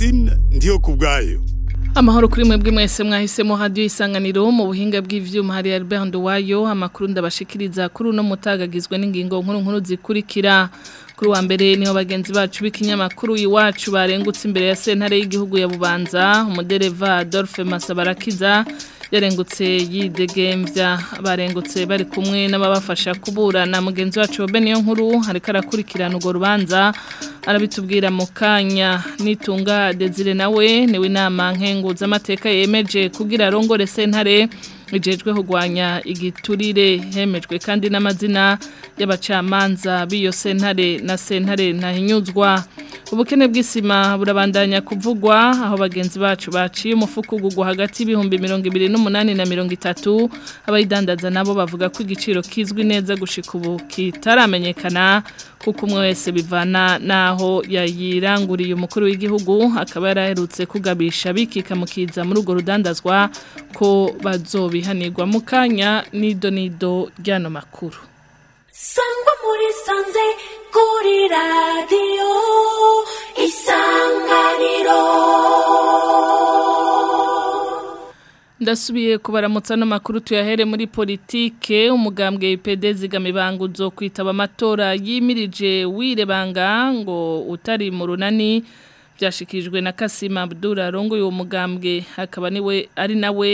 Francine ndiyo kubwayo Amahoro kuri mwebwe mwese mwahisemo radio isanganiro mu buhinga bw'ivyuma hari Albert Nduwayo amakuru ndabashikiriza kuri uno mutagagizwe n'ingingo nkuru nkuru zikurikira kuri wa mbere niho bagenzi bacu b'ikinyamakuru iwacu barengutse imbere ya sentare y'igihugu ya Bubanza umudereva Adolphe Masabarakiza yarengutse yidegemvya barengutse bari kumwe n'ababafasha kuburana mugenzi wacu Beniyo nkuru hariko arakurikirana urwo rubanza arabitubwira mu kanya nitunga Desire nawe niwe inama nkenguza amateka yemeje kugira arongore sentare ijejwe kugwanya igiturire hemejwe kandi n'amazina y'abacamanza b'iyo sentare na sentare ntahinyuzwa ubukene bw'isima burabandanya kuvugwa aho bagenzi bacu baciye umufuko ugugwa hagati y'ibihumbi mirongo ibiri n'umunani na mirongo itatu abayidandaza nabo bavuga ko igiciro kizwi neza gushika ubu kitaramenyekana kuko umwe wese bivana naho yayiranguriye umukuru w'igihugu akaba yaraherutse kugabisha bikika mukiza muri urwo rudandazwa ko bazobihanirwa mu kanya nido nido ry'ano makuru sangwa muri sanze kuri radiyo isanganiro ndasubiye kubaramutsa no makuru tuyahere muri politike umugambwe IPD zigamibango zo kwitaba amatora yimirije wirebanga ngo utari mu runani byashikijwe na Kasima Abdul arongo uwo mugambwe akaba niwe ari nawe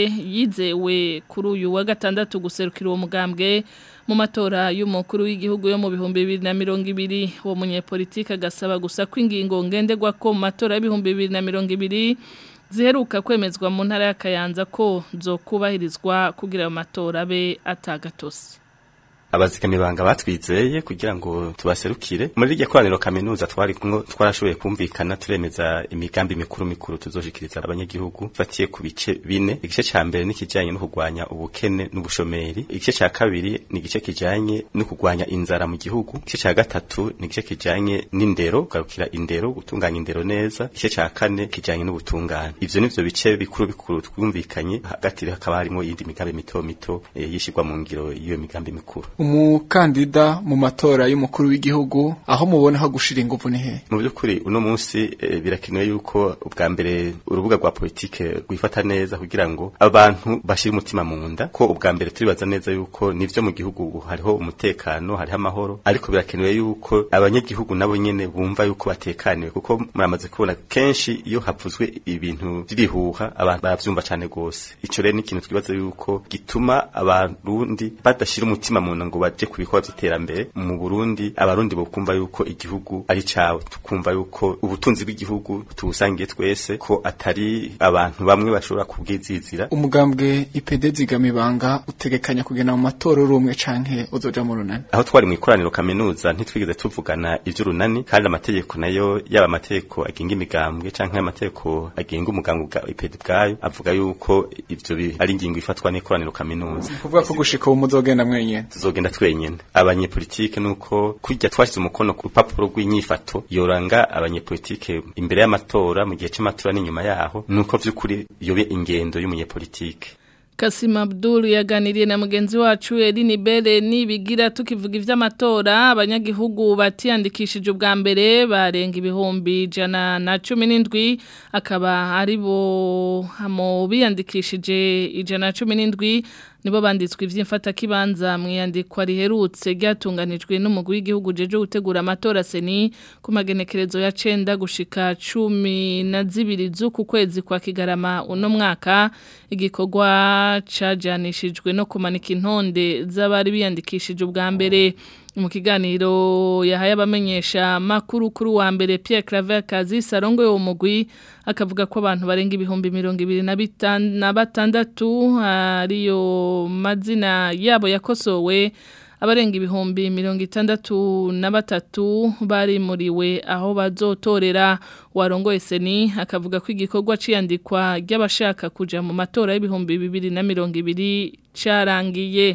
yizewe kuri uyu wa gatandatu guserukira uwo mugambwe mu matora y'umukuru w'igihugu yo mu bihumbi bibiri na mirongo ibiri uwo munyepolitike agasaba gusa ko ingingo ngenderwa ko mu matora y'ibihumbi bibiri na mirongo ibiri ziheruka kwemezwa mu ntara y'akayanza ko zo kubahirizwa kugira ayo matora abe atagatose abazigamibanga batwizeye kugira ngo tubaserukire muri iryo koraniro kaminuza twari kumwe twarashoboye kumvikana turemeza imigambi mikuru mikuru tuzoshikiriza abanyagihugu fatiye ku bice bine igice ca mbere ni kijanye no kugwanya ubukene n'ubushomeri igice ca kabiri ni igice kijanye no kugwanya inzara mu gihugu igice ca gatatu ni igice kijanye n'indero kugarukira indero gutunganya indero neza igice ca kane kijanye n'ubutungane ivyo nivyo bice bikuru bikuru twumvikanye hagati hakaba harimo iyindi migambi mito mito e, yishirwa mu ngiro y'iyo migambi mikuru umukandida mu matora y'umukuru w'igihugu aho mubona ho gushira ingufu ni he mu by'ukuri uno munsi e, birakenewe yuko ubwa mbere urubuga rwa politike rwifata neza kugira ngo abantu bashire umutima mu nda ko ubwa mbere turibaza neza yuko nivyo mu gihugu hariho umutekano hariho amahoro ariko birakenewe yuko abanyagihugu nabo nyene bumva yuko batekaniwe kuko muramaze kubona kenshi iyo havuzwe ibintu by'ibihuha abantu baravyumva cane gose ico rero ni ikintu twibaza yuko gituma abarundi badashira umutima mu nda ngo baje ku bikorwa by'iterambere mu Burundi abarundi bokumva yuko igihugu ari cawe tukumva yuko ubutunzi bw'igihugu tubusangiye twese ko atari abantu bamwe bashobora kubwizizira umugambwe IPD zigamibanga utegekanya kugena mu matora rumwe canke uzoja mu runani aho twari mu ikoraniro kaminuza ntitwigeze tuvugana ivy'urunani kandi amategeko nayo yaba amategeko agenga imigambwe canke amategeko agenga umugambwe bwa IPD bwayo avuga yuko ivyo ari ingingo ifatwa n'ikoraniro kaminuza kuvuga ko gushika ubu muzogenda mwenyene tuzogenda twenyene abanyepolitike nuko kujya twashize umukono ku rupapuro rw'inyifato yoranga abanyepolitike imbere y'amatora mu gihe c'amatora n'inyuma yaho nuko vy'ukuri yobe ingendo y'umunyepolitike Kasima Abdul yaganiriye na mugenzi wacu Eline Bere nibigira tukivuga ivy'amatora abanyagihugu batiyandikishije ubwa mbere barenga ibihumbi jana na 17 akaba ari bo hamo biyandikishije ijana na 17 nibo banditswe ivy'imfata kibanza mwiyandikwa riherutse ryatunganijwe n'umugwi w'igihugu jeje gutegura amatora seni ku magenekerezo ya cenda gushika cumi na zibiri z'uku kwezi kwa kigarama uno mwaka igikorwa cajanishijwe no kumanika intonde z'abari biyandikishije ubwa mbere mu kiganiro yahaye abamenyesha makuru kuri wa mbere Pierre Claver Kazi Sarongo yo mugwi akavuga ko abantu barenga ibihumbi mirongo ibiri na batandatu ariyo mazina yabo yakosowe abarenga ibihumbi mirongo itandatu na batatu barimuriwe aho bazotorera warongoye seni akavuga ko igikorwa ciyandikwa ry'abashaka kuja mu matora y'ibihumbi bibiri na mirongo ibiri carangiye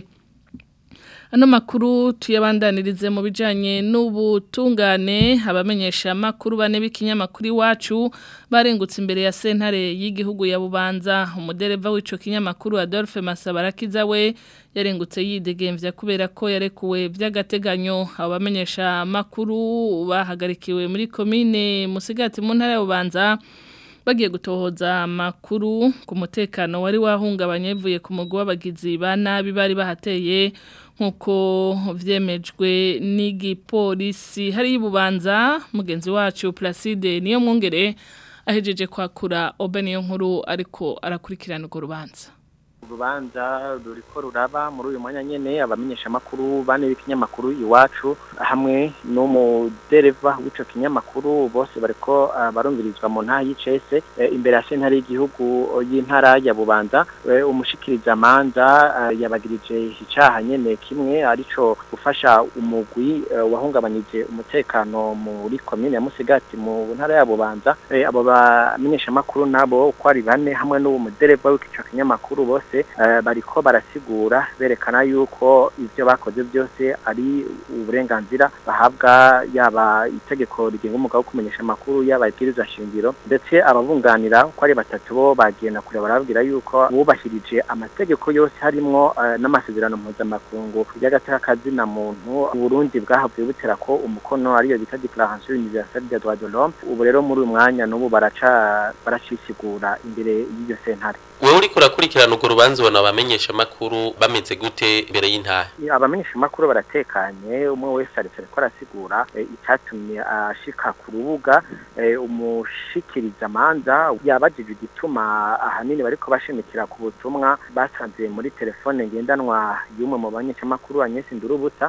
Ano makuru tuyabandanirize mu bijanye n'ubutungane abamenyesha makuru bane b'ikinyamakuru iwacu barengutse imbere ya sentare y'igihugu ya Bubanza umudereva w'ico kinyamakuru Adolphe Masabarakiza we yarengutse yidegemvya kubera ko yarekuwe vy'agateganyo abamenyesha makuru bahagarikiwe muri commune Musigati mu ntara ya Bubanza bagiye gutohoza amakuru ku mutekano wari wahungabanye bivuye ku mugwi w'abagizi ba nabi bari bahateye nk'uko vyemejwe n'igipolisi hari ibubanza mugenzi wacu Placide niyo mwongere ahejeje kwakura obe niyo nkuru ariko arakurikirana urwo rubanza urubanza ruriko ruraba muri uyu mwanya nyene abamenyesha makuru bane b'ikinyamakuru iwacu hamwe n'umudereva w'ico kinyamakuru bose bariko uh, barumvirizwa mu ntara y'icese e, imbere ya sentare y'igihugu y'intara ya bubanza e, umushikiriza amanza uh, yabagirije icaha nyene kimwe arico gufasha umugwi uh, wahungabanyije umutekano muri komine ya Musigati mu ntara ya bubanza e, abo bamenyesha makuru nabo uko ari bane hamwe n'uwo mudereva w'ico kinyamakuru bose bariko barasigura berekana yuko ivyo bakoze byose ari uburenganzira bahabwa yaba itegeko rigenga umugabo wo kumenyesha amakuru yaba ibwirizwa shingiro ndetse ababunganira uko ari batatu bo bagenda kure barababwira yuko bubahirije amategeko yose harimwo n'amasezerano mpuzamakungu y'agateka kazina muntu Burundi bwahavuye butera ko umukono ariyo bita Declaration Universelle des Droits de l'Homme ubu rero muri uyu mwanya n'ubu baraca baracisigura imbere y'iyo sentare wewe uriko urakurikirana urwo rubanza ubona abamenyesha amakuru bameze gute imbere y'intahe abamenyesha amakuru baratekanye umwe wese aretse ariko arasigura icyatumye ashika ku rubuga umushikiriza amanza yabajije igituma ahanini bariko bashimikira ku butumwa basanze muri telefone ngendanwa y'umwe mu bamenyeshamakuru Agnes Ndurubuta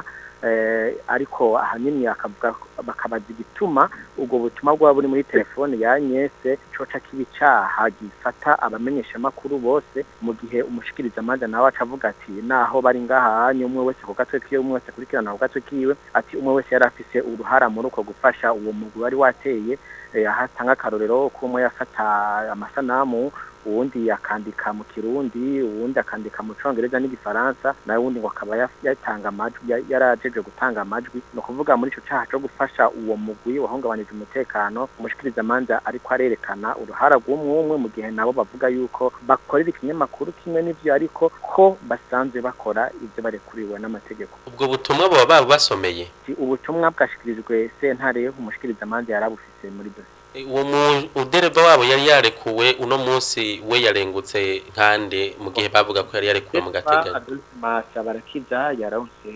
ariko ahanini akavuga bakabaza igituma ubwo butumwa bwaba buri muri telefone ya Agnes coca kibicaha gifata abamenyesha makuru bose mu gihe umushikiriza amanza nawe acavuga ati naho bari ngaha umwe wese ku gatwe kiwe umwe wese kurikirana ku gatwe kiwe ati umwe wese yari afise uruhara muri uko gufasha uwo mugwi wari wateye ahatanga akarorero ko umwe yafata amasanamu uwundi akandika mu kirundi uwundi akandika mu congereza n'igifaransa nawe wundi ngo akaba yatanga amajwi yarajeje gutanga amajwi no kuvuga muri ico caha co gufasha uwo mugwi wahungabanije umutekano umushikiriza amanza ariko arerekana uruhara rw'umwe umwe mu gihe nabo bavuga yuko bakorera ikinyamakuru kimwe n'ivyo ariko ko basanzwe bakora ivyo barekuriwe n'amategeko ubwo butumwa baba babasomeye ubutumwa bwashikirijwe sentare umushikiriza amanza yarabufise muri dossier uwo mudereva wabo yari yarekuwe uno munsi we yarengutse nkande mu gihe bavuga ko yari yarekuwe mu gateganyo masa barakiza yaronse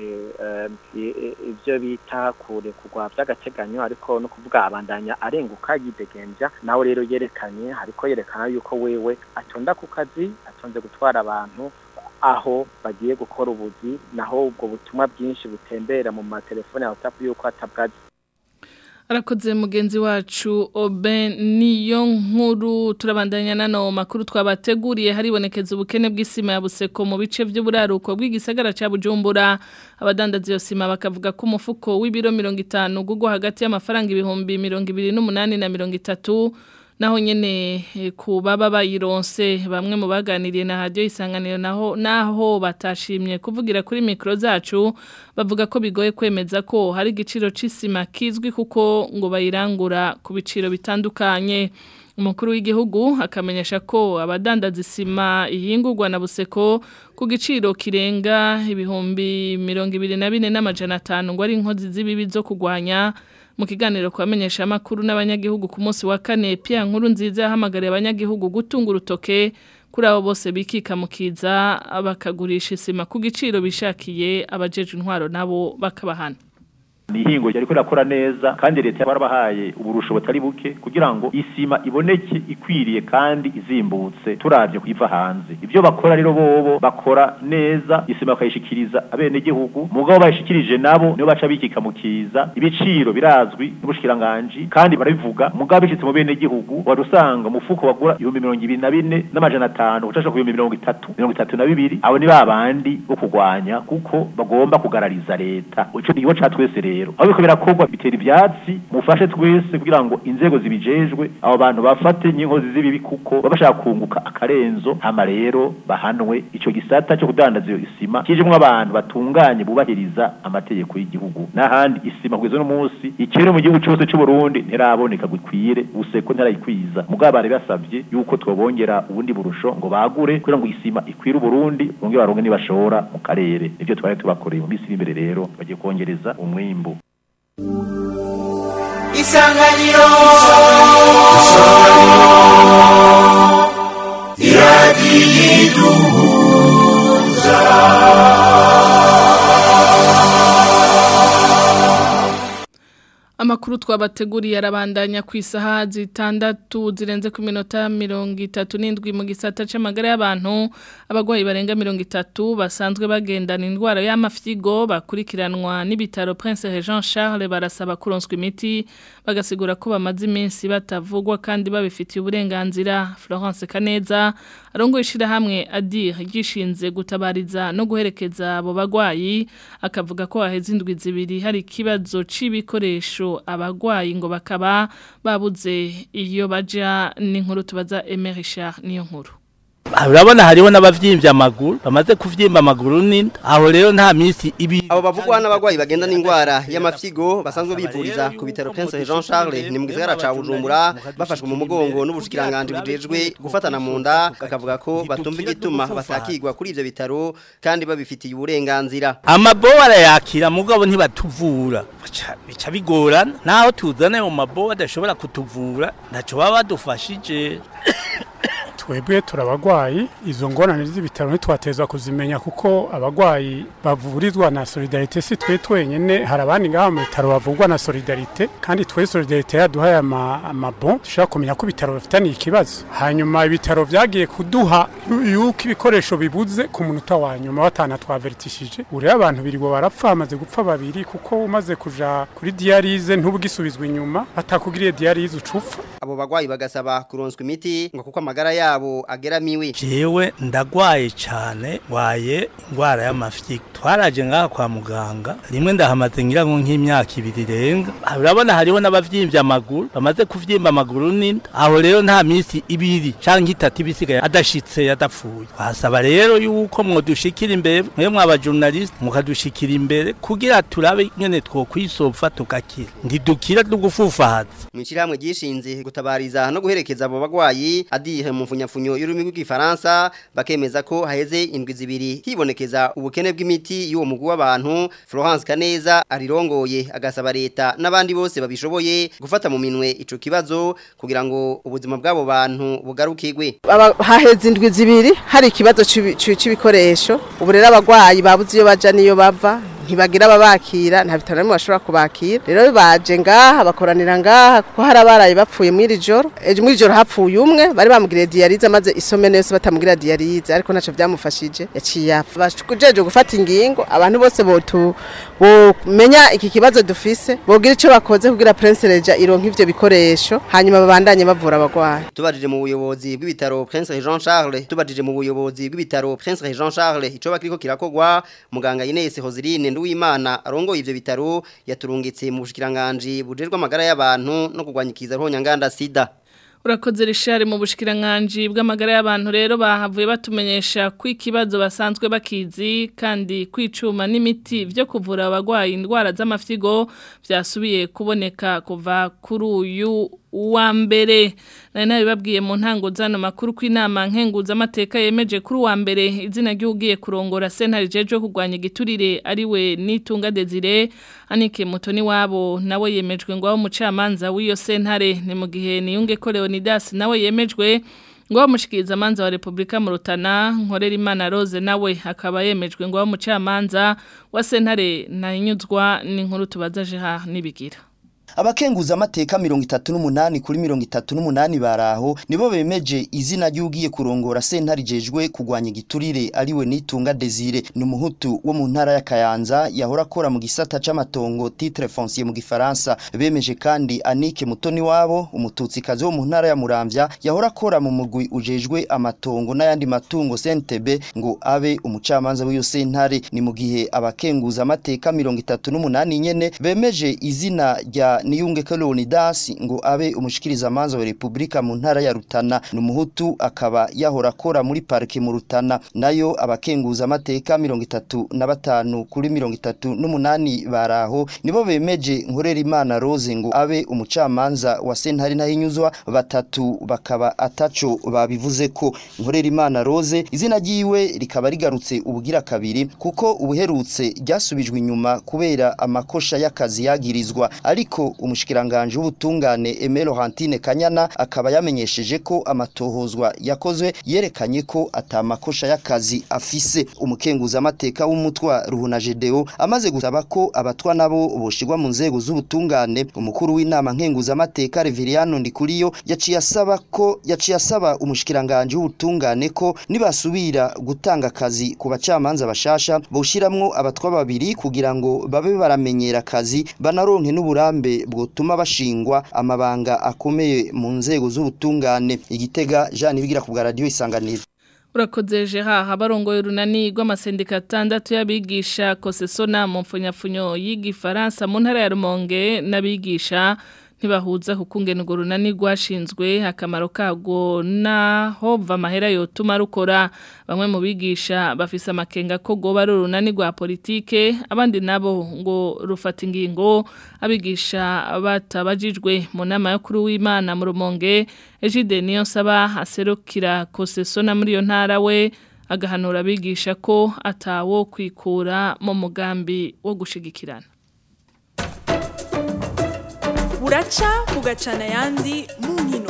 ivyo bita kurekurwa vy'agateganyo ariko no kuvuga abandanya arenguka yidegenja nawe rero yerekanye hariko yerekana yuko wewe atonda ku kazi atonze gutwara abantu aho bagiye gukora ubuzi naho ubwo butumwa bwinshi butembera mu matelefone ya WhatsApp yuko atabwazi arakoze mugenzi wacu obe niyo nkuru turabandanya nano makuru twabateguriye haribonekeza ubukene bw'isima ya buseko mu bice by'uburaruko bw'igisagara cya bujumbura abadandaza iyo sima bakavuga ko umufuko w'ibiro mirongo itanu gugwa hagati y'amafaranga ibihumbi mirongo ibiri n'umunani na mirongo itatu naho nyene ku baba bayironse bamwe mu baganiriye na radio isanganiro naho naho batashimye kuvugira kuri mikro zacu bavuga ko bigoye kwemeza ko hari igiciro c'isima kizwi kuko ngo bayirangura ku biciro bitandukanye umukuru w'igihugu akamenyesha ko abadandaza isima ihingurwa na buseko ku giciro kirenga ibihumbi mirongo ibiri na bine n'amajana atanu ngo ari inkozi z'ibibi zo kurwanya mu kiganiro kubamenyesha amakuru n'abanyagihugu ku munsi wa kane Pierre nkuru nziza yahamagariye abanyagihugu gutunga urutoke kuri abo bose bikika mukiza bakagurisha isima ku giciro bishakiye abajeje intwaro nabo bakabahana ni ihingo ryariko rirakora neza kandi leta yabarabahaye uburusho butari buke kugira ngo isima iboneke ikwiriye kandi izimbutse turavye kuiva hanze ivyo bakora rero bobo bakora neza isima bakayishikiriza abenegihugu mugabo bayishikirije nabo nibo baca bikika mukiza ibiciro birazwi n'ubushikiranganji kandi barabivuga mugabo bishitse mu benegihugu wadusanga umufuko bagura ibihumbi mirongo ibiri na bine n'amajana atanu gucasha ku bihumbi mirongo itatu mirongo itatu na bibiri abo ni babandi bo kurwanya kuko bagomba kugarariza leta ico nikigo ca twese rero aho biko birakorwa bitera ivyatsi mufashe twese kugira ngo inzego zibijejwe abo bantu bafate n'inkozi z'ibibi kuko baba bashaka kunguka akarenzo hama rero bahanwe ico gisata cyo kudandaza iyo isima kijemwo abantu batunganye bubahiriza amategeko y'igihugu n'ahandi isima kugeza no munsi ikere mu gihugu cyose cy'u Burundi ntiraboneka gukwire useko ntarayikwiza mugabo bari basavye yuko twobongera ubundi burusho ngo bagure kugira ngo isima ikwire Burundi bongere baronke nibashora mu karere nivyo twari tubakoreye mu minsi iri imbere rero bagiye kongereza umwimbu isanganiro Amakuru twabateguriye arabandanya ku isaha zitandatu zirenze ku minota mirongo itatu n'indwi mu gisata c'amagara y'abantu abagwayi barenga mirongo itatu basanzwe bagendana indwara y'amafyigo bakurikiranwa n'ibitaro Prince Jean Charles barasaba kuronswa imiti bagasigura ko bamaze iminsi batavugwa kandi babifitiye uburenganzira Florence Kaneza arongoye ishirahamwe Adir gishinze gutabariza no guherekeza abo bagwayi akavuga ko haheze indwi zibiri hari ikibazo c'ibikoresho abagwayi ngo bakaba babuze iyo baja n'inkuru tubaza Emery Richard niyo nkuru urabona hariho n'abavyimbye amaguru bamaze kuvyimba amaguru n'inda aho rero nta minsi ibi abo bavugwa n'abagwayi bagenda n'indwara y'amafyigo basanzwe bivuriza ku bitaro Prince Jean Charles ni mu gisagara ca Bujumbura bafashwe mu mugongo n'ubushikiranganje bujejwe gufatana mu nda bakavuga ko batumva igituma batakigwa kuri ivyo bitaro kandi babifitiye uburenganzira amabo barayakira mugabo ntibatuvura Baca- bica bigorana naho tuzana mu mabo badashobora kutuvura ntaco baba badufashije twebwe turabagwayi izo ngorane z'ibitaro ntitwatezwa kuzimenya kuko abagwayi bavurizwa na solidarite si twe twenyene hari abandi ngaha mu bitaro bavugwa na solidarite kandi twe solidarite yaduhaye ama- amabon dushobora kumenya ko ibitaro bifitaniye ikibazo hanyuma ibitaro vyagiye kuduha yu- yuko ibikoresho bibuze ku munota wa nyuma batana twavertishije ureba abantu birirwa barapfa hamaze gupfa babiri kuko umaze kuja kuri dialize ntubugisubizwa inyuma batakugiriye dialize ucupfa abo bagwayi bagasaba kuronswa imiti ngo kuko amagara yabo ageramiwe jewe ndagwaye cane ngwaye ingwara y'amafyigo twaraje ngaha kwa muganga rimwe ndahamaze ngira ngo nk'imyaka ibiri irenga urabona hariho n'abavyimbye amaguru bamaze kuvyimba amaguru n'inda aho rero nta minsi ibiri canke itatu ibisigaye adashitse yadapfuye twasaba rero yuko mwodushikira imbere mwe mwaba journalist mukadushikira imbere kugira turabe nyene twokwisofa tugakira ntidukira tugufufahaza Mwishirahamwe gishinze gutabariza no guherekeza abo bagwayi adihe mu mfunyafunyo y'ururimi rw'igifaransa bakemeza ko haheze indwi zibiri hibonekeza ubukene bw'imiti y'uwo mugwi w'abantu Florence Kaneza arirongoye agasaba leta n'abandi bose babishoboye gufata mu minwe ico kibazo kugira ngo ubuzima bw'abo bantu bugarukirwe Aba- haheze indwi zibiri hari ikibazo c'ibi- c'i- c'ibikoresho ubu rero abagwayi babuze iyo baja n'iyo bava ntibagira ababakira nta bitaro bimwe bashobora kubakira rero baje ngaha bakoranira ngaha kuko hari abaraye bapfuye mw'iri joro ejo mw'iri joro hapfuye umwe bari bamugiriye diyarize maze isomene yose batamugira diyarize ariko ntaco vyamufashije yaciye apfa bajeje gufata ingingo abantu bose botu bomenya iki kibazo dufise bogira ico bakoze kugira Prince Reja ironka ivyo bikoresho hanyuma babandanye bavura abagwayi tubajije mu buyobozi bw'ibitaro Prince Jean Charles tubajije mu buyobozi bw'ibitaro Prince Jean Charles ico bakiriko kirakogwa muganga Ines Hoziline Nduwimana arongoye ivyo bitaro yaturungitse mu bushikiranganje bujerwa amagara y'abantu no kugwanyikiza roho nyanganda sida Urakoze rishari mu bushikiranganje bw'amagara y'abantu rero bahavuye batumenyesha ko ikibazo basanzwe bakizi kandi kwicuma n'imiti byo kuvura abagwayi indwara z'amafyigo byasubiye kuboneka kuva kuri uyu wa mbere nari nabibabwiye mu ntango zano makuru ko inama nkenguza amateka yemeje kuri uwa mbere izina ry'ugiye kurongora sentare jeje kurwanya igiturire ariwe nitunga Desire Anike Mutoni wabo nawe yemejwe ngo aho umucamanza w'iyo sentare ni mu gihe niyunge ko Leonidas nawe yemejwe ngo amushikiriza amanza wa Republika mu Rutana nkorera Imana Rose nawe akaba yemejwe ngo aho umucamanza wa sentare nayinyuzwa n'inkuru tubazaje ha nibigira abakenguza amateka mirongo itatu n'umunani kuri mirongo itatu n'umunani baraho nibo bemeje izina ry'ugiye kurongora sentare ijejwe kurwanya igiturire ariwe nitunga Desire ni umuhutu wo mu ntara ya Kayanza yahora akora mu gisata c'amatongo titre foncier mu gifaransa bemeje kandi Anike Mutoni wabo umututsikazi wo mu ntara ya Muramvya yahora akora mu mugwi ujejwe amatongo n'ayandi matungo CNTB ngo abe umucamanza w'iyo sentare ni mu gihe abakenguza amateka mirongo itatu n'umunani nyene bemeje izina rya niyunge Leonidas ngo abe umushikiriza amanza wa Republika mu ntara ya Rutana ni umuhutu akaba yahora akora muri parike mu Rutana nayo abakenguza amateka mirongo itatu na batanu kuri mirongo itatu n'umunani baraho nibo bemeje nkorera imana Rose ngo abe umucamanza wa sentare ntahinyuzwa batatu bakaba ataco babivuze ko nkorera imana Rose izina ryiwe rikaba rigarutse ubugira kabiri kuko ubuherutse ryasubijwe inyuma kubera amakosha y'akazi yagirizwa ariko nayo umushikiranganje w'ubutungane Emelo Hantine Kanyana akaba yamenyesheje ko amatohozwa yakozwe yerekanye ko atamakosha y'akazi afise umukenguza amateka w'umutwa Ruhuna Gedeo amaze gusaba ko abatwa nabo boshirwa mu nzego z'ubutungane umukuru w'inama nkenguza amateka Reveriano Ndikuriyo yaciye asaba ko yaciye asaba umushikiranganje w'ubutungane ko nibasubira gutanga akazi ku bacamanza bashasha boshiramwo abatwa babiri kugira ngo babe baramenyera akazi banaronke n'uburambe bwotuma bashingwa amabanga akomeye mu nzego z'ubutungane igitega Jean Ibigira ku bwa radio isanganiro Urakoze Gerard habarongoye urunani rw'amasendika atandatu y'abigisha kosesona mu mfunyafunyo y'igifaransa mu ntara ya Rumonge n'abigisha ntibahuza kukungena urwo runani rwashinzwe akamaro kago naho va amahera yotuma rukora bamwe mu bigisha bafise amakenga ko goba ari urunani rwa politike abandi nabo ngo rufata ingingo abigisha batabajijwe mu nama yo kuri w'Imana mu Rumonge Ejide niyo saba aserukira kosesona muri iyo ntara we agahanura abigisha ko atawo kwikura mu mugambi wo gushigikirana buraca bugacana ayandi mu nkino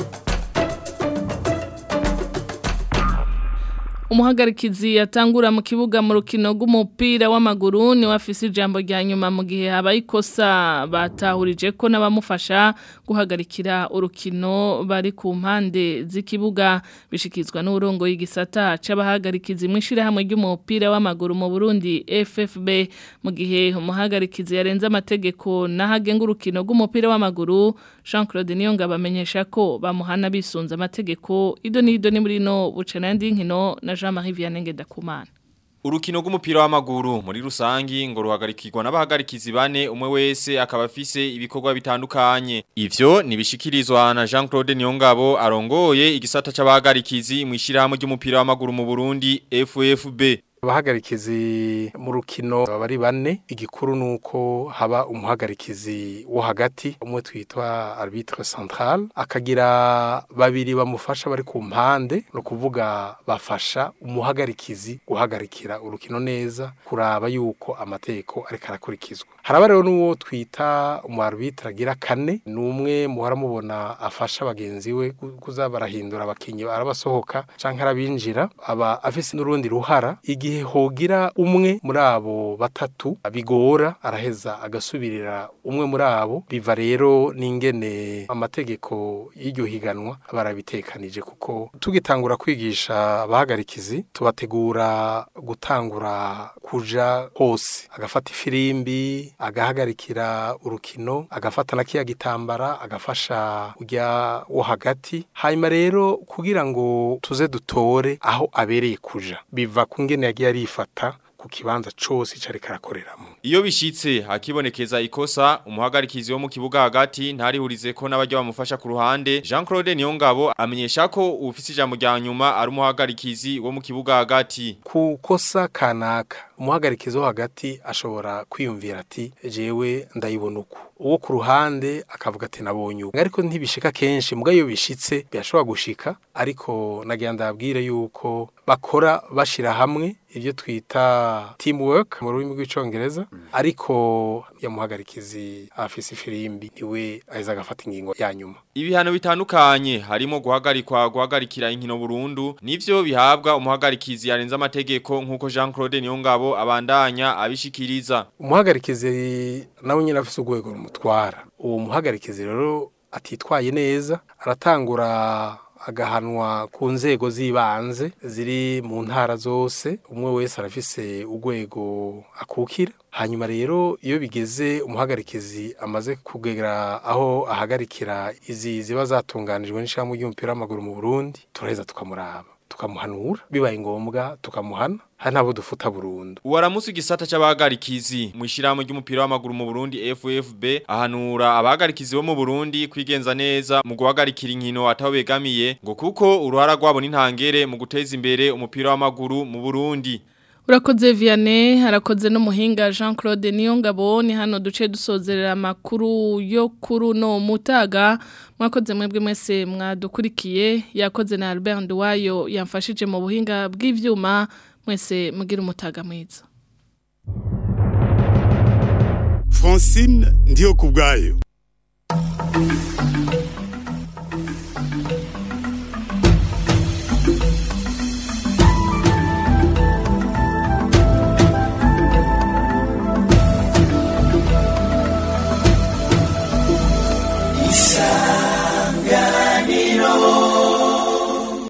umuhagarikizi yatangura mu kibuga mu rukino rw'umupira w'amaguru ni wafise ijambo rya nyuma mu gihe habaye ikosa batahurije ko n'abamufasha guhagarikira urukino bari ku mpande z'ikibuga bishikizwa n'uburongo y'igisata c'abahagarikizi mu ishirahamwe ry'umupira w'amaguru mu Burundi FFB mu gihe umuhagarikizi yarenze amategeko n'ahagenga urukino rw'umupira w'amaguru Jean Claude Niyonga bamenyesha ko bamuhana bisunza amategeko ido n'ido ni muri no bucana yandi nkino na Jean-Marie Vianney Ngendakumana Urukino rw'umupira w'amaguru muri rusangi ngo ruhagarikirwa n'abahagarikizi bane umwe wese akaba afise ibikorwa bitandukanye. Ivyo nibishikirizwa na Jean-Claude Niyongabo arongoye igisata c'abahagarikizi mu ishirahamwe ry'umupira w'amaguru mu Burundi FFB. abahagarikizi mu rukino bari bane igikuru nuko haba umuhagarikizi wo hagati umwe twitwa arbitre central akagira babiri bamufasha bari ku mpande no kuvuga bafasha umuhagarikizi guhagarikira urukino neza kuraba yuko amategeko ariko arakurikizwa haraba rero n'uwo twita umu arbitre agira kane ni umwe muhora mubona afasha bagenzi we kuza barahindura abakinyi arabasohoka canke arabinjira aba afise n'urundi ruhara igihe hogira umwe muri abo batatu bigora araheza agasubirira umwe muri abo biva rero n'ingene amategeko y'iryo higanwa barabitekanije kuko tugitangura kwigisha abahagarikizi tubategura gutangura kuja hose agafata ifirimbi agahagarikira urukino agafata na kiya gitambara agafasha ujya wo hagati hanyuma rero kugira ngo tuze dutore aho abereye kuja biva ku ngene yagiye arifata ku kibanza cose cari karakoreramo Iyo bishitse hakibonekeza ikosa umuhagarikizi wo mu kibuga hagati ntarihurize ko n'abajya bamufasha ku ruhande Jean Claude Niyongabo amenyesha ko ufise ijambo rya nyuma ari umuhagarikizi wo mu kibuga hagati ku kosa kanaka umuhagarikizi wo hagati ashobora kwiyumvira ati jewe ndayibona uku uwo ku ruhande akavuga ati nabonye uko ariko ntibishika kenshi muga iyo bishitse birashobora gushika ariko nagira ndabwire yuko bakora bashira hamwe ibyo twita teamwork mu rurimi rw'icongereza ariko yamuhagarikizi afise ifirimbi niwe aheza agafata ingingo ya nyuma Ibihano bitandukanye harimo guhagarikwa guhagarikira inkino burundu nivyo bihabwa umuhagarikizi yarenza amategeko nkuko Jean Claude Niyongabo abandanya abishikiriza umuhagarikizi nawe nyine afise urwego rumutwara uwo muhagarikizi rero atitwaye neza aratangura agahanwa ku nzego z'ibanze ziri mu ntara zose umwe wese arafise urwego akukira hanyuma rero iyo bigeze umuhagarikizi amaze kugera aho ahagarikira izi ziba zatunganijwe n'ishyirahamwe ry'umupira w'amaguru mu Burundi turaheza tukamuraba tukamuhanura bibaye ngombwa tukamuhana hari nabo dufuta burundu Uwaramusi igisata c'abahagarikizi mu ishirahamwe ry'umupira w'amaguru mu Burundi FFB ahanura abahagarikizi bo mu Burundi kwigenza neza mu guhagarikira inkino ataho begamiye ngo kuko uruhara rwabo n'intangere mu guteza imbere umupira w'amaguru mu Burundi Urakoze Vianney, harakoze n'umuhinga Jean Claude Niyongabo ni hano duce dusozerera amakuru yo kuri no mutaga mwakoze mwebwe mwese mwadukurikiye yakoze na Albert Nduwayo yamfashije mu buhinga bw'ivyuma mwese mugira umutaga mwiza Francine ndiyo kubgayo Isa